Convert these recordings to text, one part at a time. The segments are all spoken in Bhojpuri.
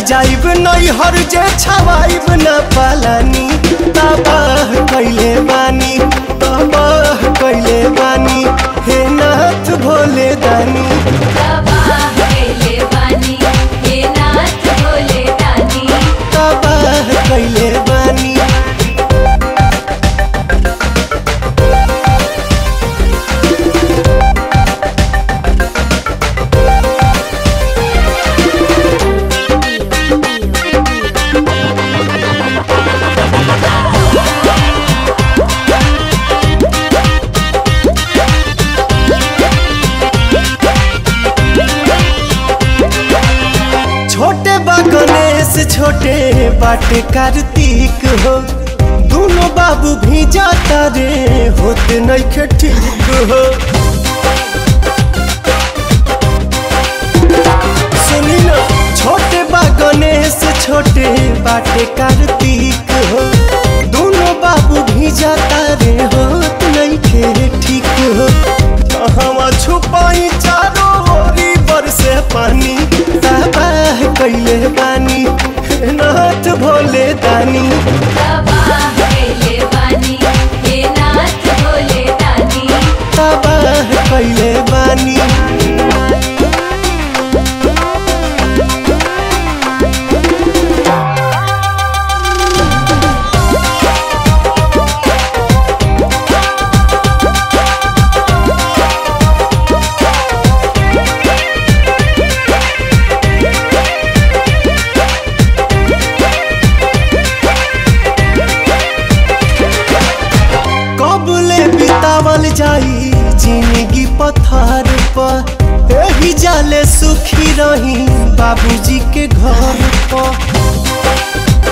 जाइब नैहर जे छवाइब न पालानी तबाह कैले बानी तबाह कैले बानी हे नाथ भोले दानी तबाह कैले बानी हे नाथ भोले दानी तबाह कैले बानी छोटे बा गणेश छोटे बाटे कार्तिक हो दोनों बाबू भी जाता रे होते नइखे ठीक हो सुनी ना छोटे बा गणेश छोटे बाटे कार्तिक हो दोनों बाबू भी जाता रे होत नइखे ठीक हो कहवा छुपाई चारों ओरी बरसे पानी तबाह कैले बानी हे नाथ भोले दानी तबाह कैले बानी हे नाथ भोले दानी तबाह कैले बानी कबले बितावल जाई जिंदगी पथार पर एही जाले सुखी रही बाबूजी के घर पर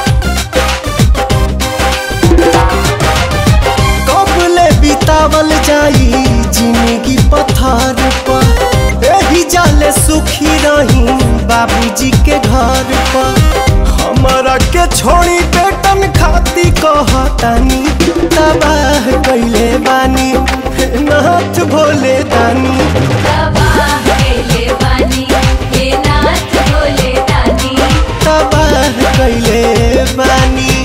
कबले बितावल जाई जिंदगी पथार पर एही जाले सुखी रही बाबूजी के घर पर हमारा के छोड़ी बेटन खाती कहतानी तबाह कैले बानी हे नाथ भोले दानी तबाह कैले बानी हे नाथ भोले दानी तबाह कैले बानी